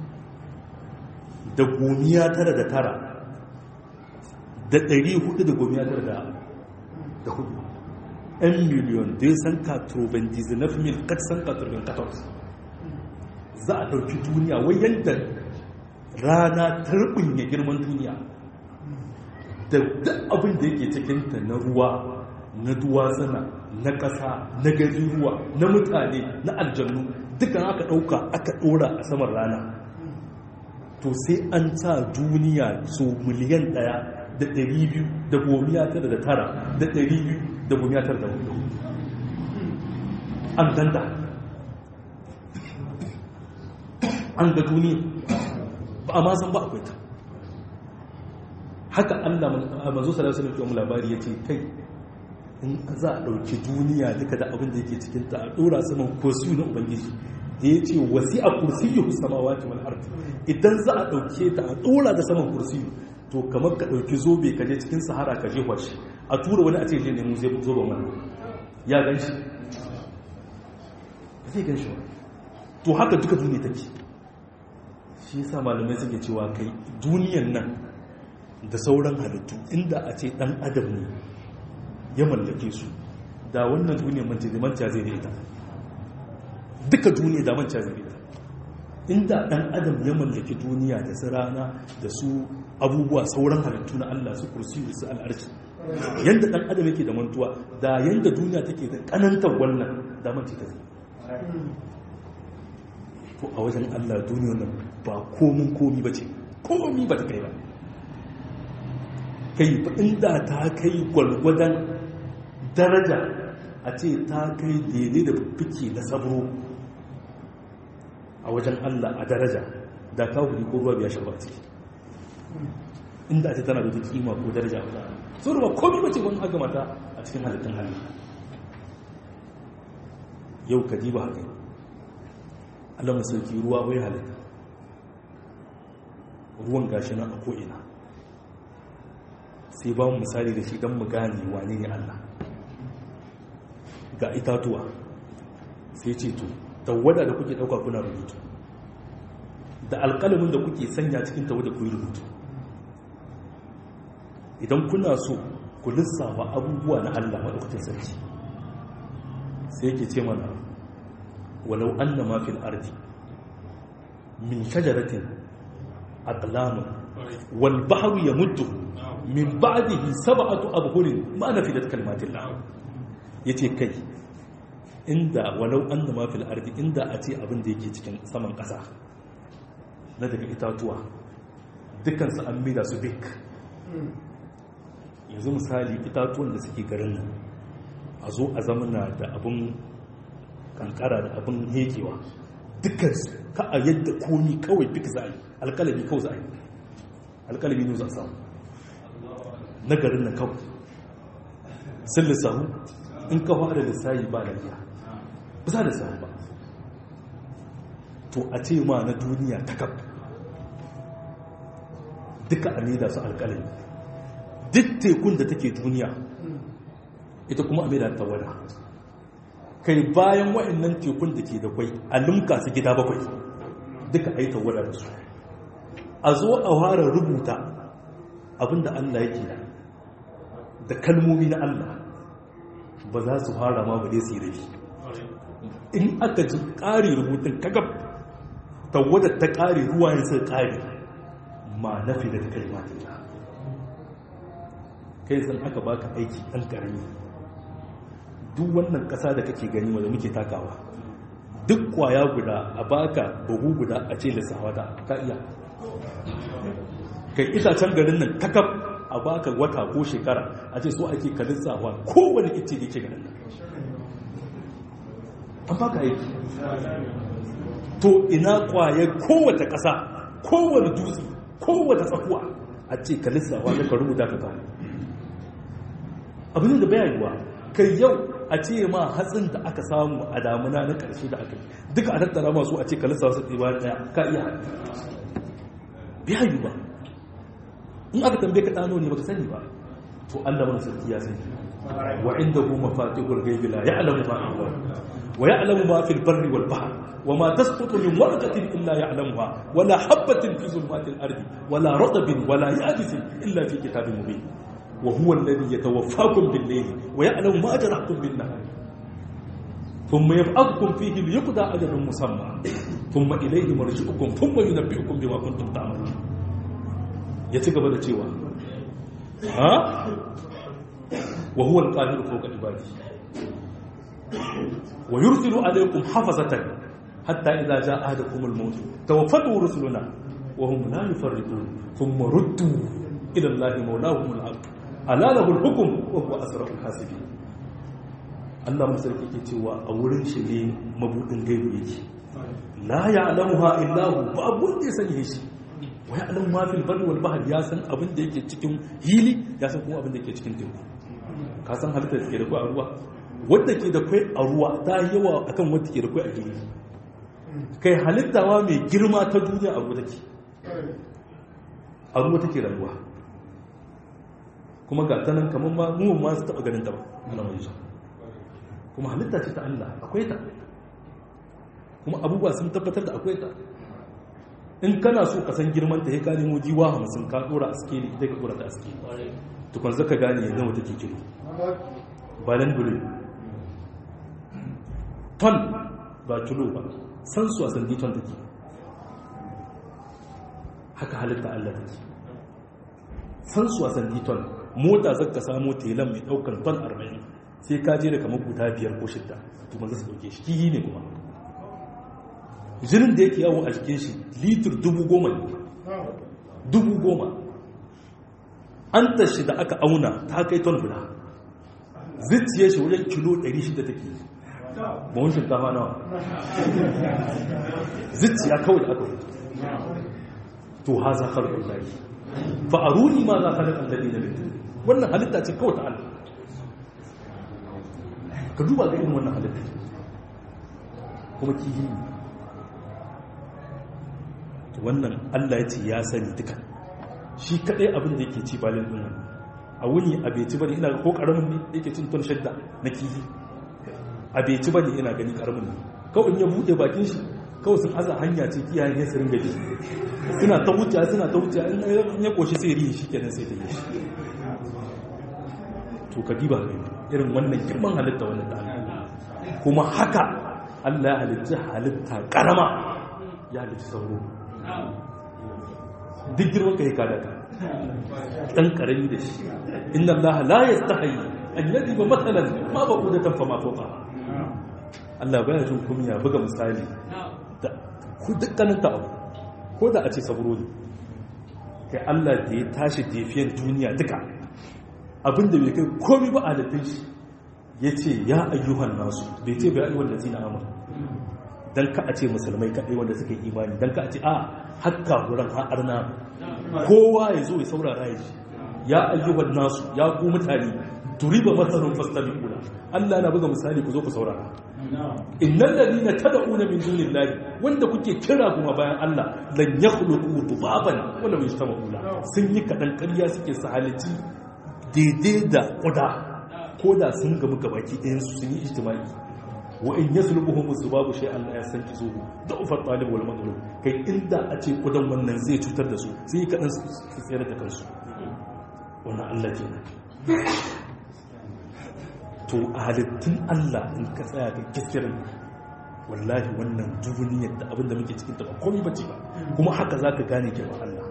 da gomiya tara da tara da ɗari hudu da gomiya tara da hudu 'yan miliyon dai san katurban dizinaf mil kat san katurban katos za a ɗauki duniya wai yadda rana ta ya girman duniya da duk abin da yake cikinta na ruwa na duwatsuna na ƙasa na gari ruwa na mutane na aljannu dukkan aka ɗauka aka ɗora a saman rana to sai an sa duniya so miliyan ɗaya da ɗari biyu da gomiya tara da tara da ɗari biyu da gomiya tara da hudu an danda an ga duniya ba a masan ba akwai ta haka allah mazo salatu alaihi wasallam labari ya ce kai in za a ɗauki duniya duka da abin da yake cikinta a ɗora saman kursiyu na ubangiji da ya ce wasi a kursiyu samawati wal ardi idan za a ɗauke ta a ɗora da saman kursiyu to kamar ka ɗauki zobe ka je cikin sahara ka je shi a tura wani a ce je nemo zai zoben wani ya gan shi zai gan shi to haka duka duniya take shi yasa malamai suke cewa kai duniyan nan da sauran halittu inda a ce dan adam ne ya mallake su da wannan duniyar mance da manta zai da ita duka duniya da manta zai da ita inda dan adam ya mallaki duniya da su rana da su abubuwa sauran halittu na Allah su kursi da su al'arci yanda dan adam yake da mantuwa da yanda duniya take da kanantar wannan da mance ta zai to a wajen Allah duniyar nan ba komin komi ba ce komi ba ta kai ba kai ba inda ta kai gwalgwadon daraja a ce ta kai daidai da fike na sabro a wajen Allah a daraja da kawuri ko ruwa biya shaba ciki inda ce tana da wata kima ko daraja a wajen so ruwa komai bace wani aka mata a cikin halittun Allah yau ka diba haka Allah masauki ruwa wai halitta ruwan gashi nan a ko'ina sai ba mu misali da shi don mu gane wane ne Allah ga itatuwa sai ce to tawada da kuke dauka kuna rubutu da alƙalamin da kuke sanya cikin tawada ku yi rubutu idan kuna so ku lissafa abubuwa na Allah maɗaukacin sarki sai yake ce mana walau anna ma fil ardi min shajaratin aqlamun wal bahru yamuddu min ba'dihi sab'atu abhurin ma nafidat kalimatillah yace kai inda walau anna ma fil ardi inda a ce abin da yake cikin saman ƙasa na daga itatuwa dukkan su an mida su bik yanzu misali itatuwan da suke garin nan a zo a zamana da abin kankara da abin hekewa dukkansu ka a yadda komi kawai duk za a yi alkalami kawai za a yi alkalami ne za a samu na garin nan kawai sun lissahu in ka fara lissahi ba lafiya ba za da samu ba to a ce ma na duniya ta kaf duka a maida su alkalami duk tekun da take duniya ita kuma a maida ta wada kai bayan wa'annan tekun da ke da kwai a limka su gida bakwai duka a yi tawada da su a zo a fara rubuta abinda Allah yake da kalmomi na Allah ba za su fara ma ba dai su yi rashi in aka ji ƙari rubutun kagab tawada ta ƙari ruwa yin sai ƙari ma nafi da ta kalmatin kai san aka baka aiki ɗan ƙarami duk wannan ƙasa da kake gani wanda muke takawa duk kwaya guda a baka buhu guda a ce lissawa da ka iya kai itacen garin nan kakaf a baka wata ko shekara a ce so ake ka lissawa kowane ice da ke garin nan an baka aiki to ina kwaye kowace ƙasa kowane dutse kowace tsakuwa a ce ka lissawa da ka rubuta ka kawo abin da bayanuwa kai yau a ce ma hatsin da aka samu a damuna na ƙarshe da aka yi duka a tattara masu a ce kalisa wasu ɗiba ɗaya ka iya biya yi ba in aka tambaye ka ɗano ne baka sani ba to allah wani sarki ya sani wa inda hu mafatihul ghaibi la ya'lamu ma fi wa ya'lamu ma fil barri wal bahr wa ma tasqutu min warqatin illa ya'lamuha wa la habatin fi zulmatil ardi wa la ratbin wa la yabisin illa fi kitabin mubin وهو الذي يتوفاكم بالليل ويعلم ما جرحتم بالنهار ثم يبعثكم فيه ليقضى أجل مسمى ثم إليه مرجعكم ثم ينبئكم بما كنتم تعملون يتقبل cewa ها وهو القاهر فوق عباده ويرسل عليكم حفظة حتى إذا جاء أحدكم الموت توفته رسلنا وهم لا يفرطون ثم ردوا إلى الله مولاهم الحق ala lahul hukum wa huwa asrarul hasibin Allah musarki ke cewa a wurin shi ne mabudin gaibu yake la ya'lamuha illa hu ba abun da ya sani shi wa ya'lamu ma fil barri wal bahr ya san abin da yake cikin hili ya san kuma abin da yake cikin teku ka san halittar da ke da kai a ruwa wanda ke da kai a ruwa ta yawa akan wanda ke da kai a hili kai halittawa mai girma ta duniya a ruwa take a ruwa take rayuwa kuma ga ta nan kamar ma mu ma su taba ganin ta ba ana mai zuwa kuma halitta ce ta Allah akwai ta kuma abubuwa sun tabbatar da akwai ta in kana so ka san girman ta ya ka nemo jiwa hamsin ka dora a skeli ita ka dora ta a skeli tukun zaka gane nawa take kilo balan bulu ton ba kilo ba san su a sandi ton take haka halitta Allah take san su a sandi ton mota zaka samu telan mai daukan ton 40 sai ka je da kamar guda biyar ko shidda to manzo su dauke shi kihi ne kuma jinin da yake yawo a jikin shi litir dubu goma ne dubu goma an tashi da aka auna ta kai ton guda zuciyar shi wajen kilo 600 take mahun shinkafa nawa zuciya kawai da aka hutu to ha za ka rukun layi fa'aruni ma za ka rukun layi na bitu wannan halitta ce kawai ta Allah ka duba ga irin wannan halitta kuma kihi ne wannan Allah ya ce ya sani duka shi kadai abin da yake ci balin din wannan a wuni a bai ci bane ina ko karamin ne yake cin ton shadda na kihi a bai ci bane ina gani karamin ne kawai in ya bude bakin shi kawai sun aza hanya ce kiyaye ne su ringa bi suna ta wuce suna ta wuce in ya koshi sai rihi shi kenan sai ta yi shi to ka diba ne irin wannan girman halitta wannan da Allah kuma haka Allah ya halitta halitta karama ya halitta sauro duk girman ka yi kada ka ɗan ƙarami da shi inna Allah la ya stahayi an yadi ba matsalan ma ba ku da tamfa ma foka Allah baya jin kumiya buga misali da ku dukkanin ta abu ko da a ce saburo ne kai Allah da ya tashi defiyan duniya duka abinda bai kai komi ba a halittun shi ya ce ya ayyuhan nasu bai ce bai ayyuhan da zina amur don ka a ce musulmai kaɗai wanda suka yi imani don ka a ce a hakka wurin ha'arna kowa ya zo ya saurara ya ji ya ayyuhan nasu ya ku mutane turiba matsalin fastami kula allah na buga misali ku zo ku saurara innan ladina tad'una min dunillahi wanda kuke kira kuma bayan Allah lan yakhluqu dubaban wala yajtama'una sun yi kadan ƙarya suke sahalici daidai da kuda ko da sun gamu gabaki ɗayan su sun yi ijtimai wa in yaslubuhum zubabu shay'an la yastankizuhu da'ufa talib wal matlub kai inda a ce kudan wannan zai cutar da su sai yi kadan su tsere da kansu wannan Allah kenan to a halittun Allah in ka tsaya ka kiskirin wallahi wannan duniyar da abin da muke cikin ta ba komai bace ba kuma haka zaka gane girman Allah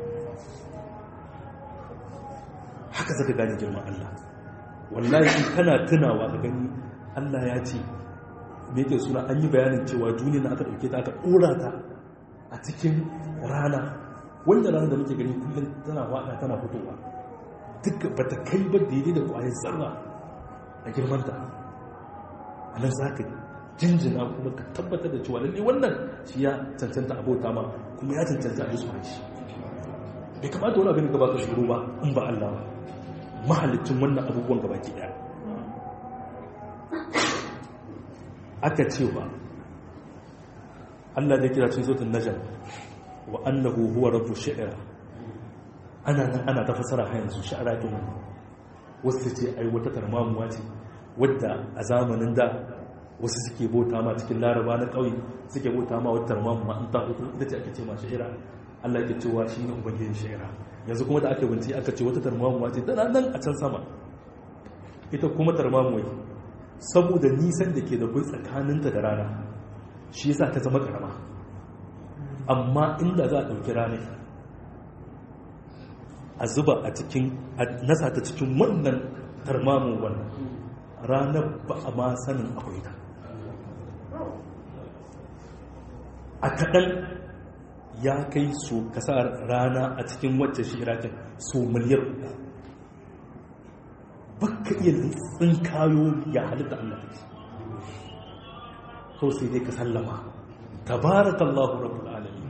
haka zaka gane girman Allah wallahi in kana tunawa ka gani Allah ya ce me yake suna an yi bayanin cewa duniyar aka dauke ta aka dora ta a cikin rana wanda rana da muke gani kullum tana wada tana fitowa duk bata kai ba daidai da kwayar zarra a girmanta a nan za ka jinjina kuma ka tabbatar da cewa lalle wannan shi ya cancanta abota ma kuma ya cancanta a yi shi bai kamata wani abin gaba ka shuru ba in ba Allah ba mahalicin wannan abubuwan gaba ki daya aka ce ba Allah da kira cin zotun najar wa annahu huwa rabbu shi'ra ana nan ana ta fasara har yanzu shi'ra din wannan wasu ce ai wata tarmamuwa ce wadda a zamanin da wasu suke bauta ma cikin laraba na ƙauye suke bauta ma wata tarmamuwa in ta hutu ita ce ake ce ma sha'ira Allah yake cewa shi ne ubangijin sha'ira yanzu kuma da aka binci aka ce wata tarmamuwa ce tana nan a can sama ita kuma tarmamuwa saboda nisan da ke da kai tsakaninta da rana shi yasa ta zama karama amma inda za a ɗauki ranar a zuba a cikin a nasa ta cikin wannan tarmamin wannan ranar ba a ma sanin akwai ta a kaɗan ya kai su kasa rana a cikin wacce shi irakin su miliyar uku baka iya tsinkayo ya halitta Allah ta ce kawai sai dai ka sallama tabarakallahu rabbul alamin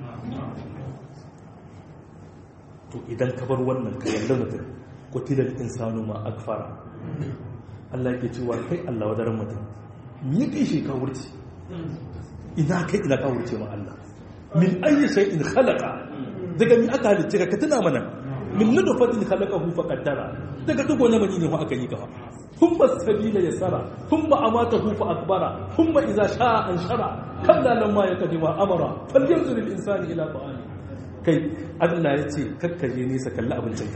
to idan ka bar wannan ka yalla mutum kutilal insanu ma akfara Allah yake cewa kai Allah wadaran mutum me kai shi ka wurce ina kai ina ka wurce ma Allah min ayyi shay'in khalaqa daga mi aka halicce ka tuna mana min nutfatin khalaqahu fa qaddara daga dugo na mani ne ko aka yi ka thumma sabila yasara thumma amatahu fa akbara thumma idza sha'a anshara kalla lamma yakdima amara falyanzur al insani ila ta'ami kai Allah ya ce kakkaje nesa kalli abincinka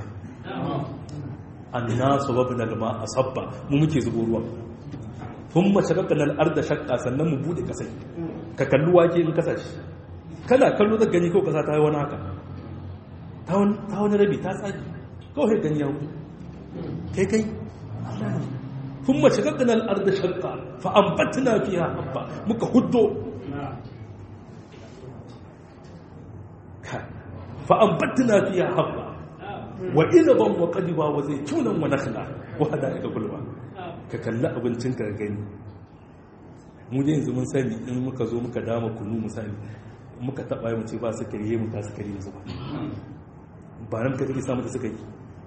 annasu babna alma asabba mu muke zubo ruwa thumma shaqaqna al-arda shaqqa sannan mu bude kasai ka kalli wake in kasa shi kana kallo da gani ko kasa ta yi wani haka ta wani rabi ta tsaki kawai gani ya hudu kai kai Allah ne thumma shaqaqna al-arda shaqqa fa anbatna fiha habba muka huddo فأنبتنا فيها حبا وإنبا وقدبا وزيتونا ونخلا وهدائق قلبا ككلا أبنتين كغني mu da yanzu mun sani in muka zo muka dama kunu misali muka taɓa yi mu ce ba su kariye mu ta su kariye su ba ba nan ka kake samu da suka yi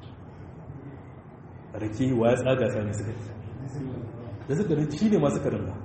rake wa ya tsaga sami suka yi da suka rin shi ne masu karin ba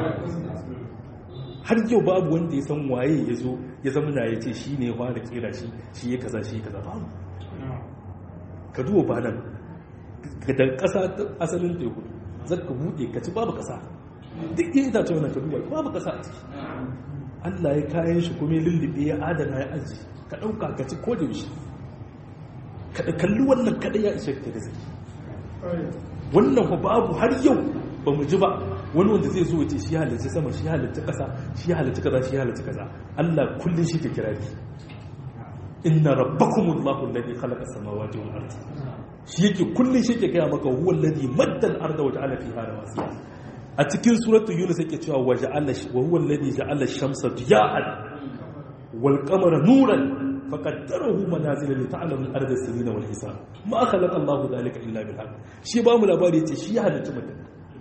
har yau babu wanda ya san waye ya zo ya zama na ya ce shi ne ya fara kera shi shi ya kaza shi ya kaza babu ka duwa ba nan da ƙasa asalin teku zaka buɗe ka ci babu ƙasa duk yin itace wannan ka duba babu ƙasa a ciki Allah ya kayan shi kuma ya lullube ya adana ya aji ka ɗauka ka ci ko da yaushe ka kalli wannan kaɗai ya ishe ka da zaki wannan fa babu har yau ba mu ji ba wani wanda zai zo wace shi halarci sama shi halarci ƙasa shi halarci kaza shi halarci kaza Allah kullum shi ke kira ki inna rabbakumullahu alladhi khalaqa samawati wal ardi shi yake kullum shi ke gaya maka huwa alladhi madda al-arda wa ja'ala fiha rawasiya a cikin suratul yunus yake cewa wa ja'ala wa huwa alladhi ja'ala ash-shamsa diya'an wal qamara nuran faqaddarahu manazila li ta'lamu al-arda sinina wal hisab ma khalaqa Allahu dhalika illa bil haqq shi ba mu labari yace shi ya halitta mutum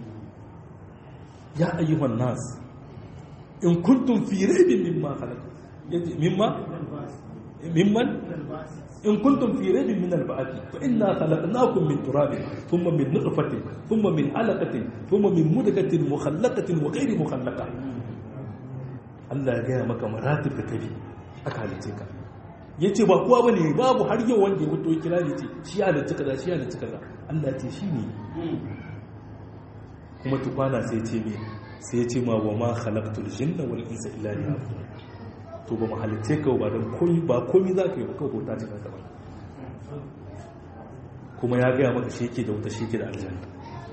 ya ayyuhan nas in kuntum fi raybin mimma khalaqa mimma mimman إن كنتم في ريب من البعث فإنا خلقناكم من تراب ثم من نطفة ثم من علقة ثم من مدكة مخلقة وغير مخلقة Allah ya gaya maka maratib da kabi aka halice ka ya ce ba kowa bane babu har yau wanda ya fito kira ne ce shi halitta kaza shi halitta kaza Allah ya ce shi ne kuma tukwana sai ce me sai ya ce ma wa ma khalaqtul jinna wal insa illa liya'budun to ba mu halitte ka ba don komi ba komi za ka yi ba kawai bauta ce kanka ba kuma ya gaya maka shi ke da wuta shi ke da aljanna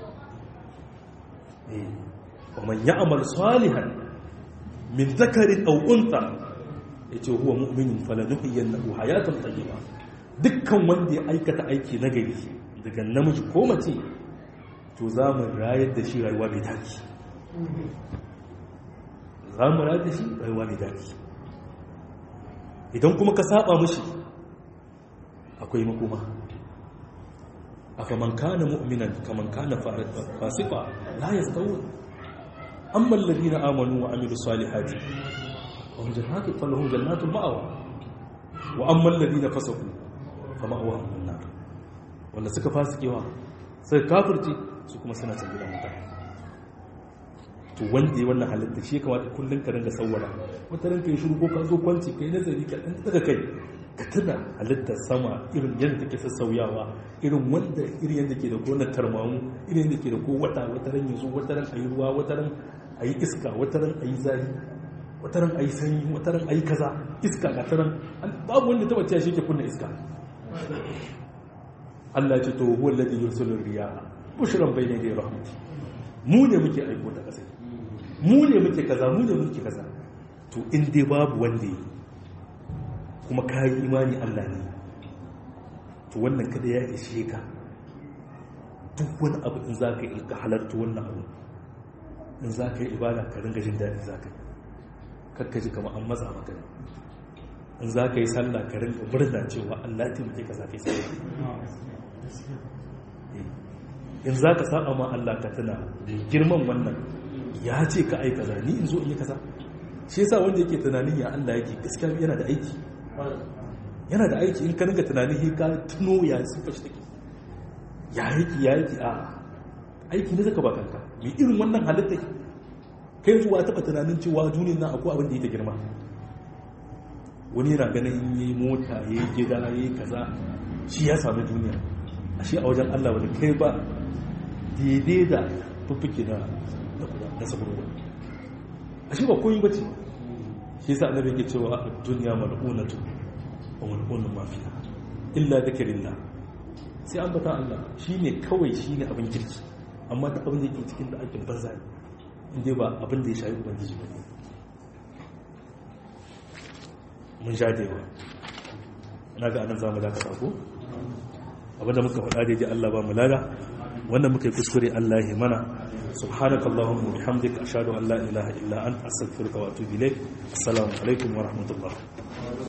wa man ya'mal salihan min zakarin aw unta yace huwa mu'minun falanuhyiyannahu hayatan tayyiba dukkan wanda ya aikata aiki na gari daga namiji ko mace to za mu rayar da shi rayuwa mai daɗi za mu rayar da shi rayuwa mai daɗi idan kuma ka saba mushi akwai makoma afaman kana mu'minan kaman kana fasiqa la yastawun amma alladhina amanu wa amilus salihati wa hum jannatu falahum jannatul ma'wa wa amma alladhina fasaqu fama'wahum an-nar wanda suka fasikewa sai kafirci su kuma suna can gidan wuta to wanda ya wannan halitta shi kamata kullum ka ringa sauwara wata ranka yi shiru ko ka zo kwanci ka yi nazari ka ɗan daga kai ka tuna halittar sama irin yadda take sassauyawa irin wanda irin yadda ke da gonar tarmamu irin yadda ke da ko wata wata ran yanzu wata ran ayi ruwa wata ran ayi iska wata ran ayi zafi wata ran ayi sanyi wata ran ayi kaza iska ga ta ran babu wanda ta bace shi ke kunna iska Allah ya ce to huwa alladhi yursilu riyaha bushran bayna yaday rahmati mu ne muke aiko ta kasai mu ne muke kaza mu ne muke kaza to in dai babu wanda yi kuma ka yi imani Allah ne to wannan kada ya ishe ka duk wani abu in za ka yi ka halarta wannan abu in za ka yi ibada ka ringa jin daɗi za ka yi kakkaji kama an matsa maka ne in za ka yi sallah ka ringa murna cewa Allah ya taimake ka za ka yi sallah in za ka saba ma Allah ka tuna girman wannan ya ce ka aika za ni in zo in yi kaza shi yasa wanda yake tunanin ya Allah yake gaskiya yana da aiki yana da aiki in ka ringa tunanin he ka tuno ya sifa shi take ya yake ya yake a aiki ne zaka ba kanka mai irin wannan halitta kai zuwa taba tunanin cewa duniyar nan akwai abin da yake girma wani yana ganin in yi mota ya yi gida ya yi kaza shi ya sami duniya a shi a wajen Allah wani kai ba daidai da fuffuke na na saburwa a shi ba koyi ba ce shi sa annabi ke cewa a duniya mal'unatu wa mal'unun mafiya illa dhikrillah sai an bata Allah shine kawai shine abin kirki amma ta abin da yake cikin da aikin banza ne inda ba abin da ya shayi ubangiji ba ne mun sha da yawa ina ga anan zamu dakata ko abinda muka faɗa daidai Allah ba mu lada wannan muka yi kuskure Allah ya mana subhanaka allahumma bihamdika ashhadu an la ilaha illa anta astaghfiruka wa atubu ilaik assalamu alaikum wa rahmatullah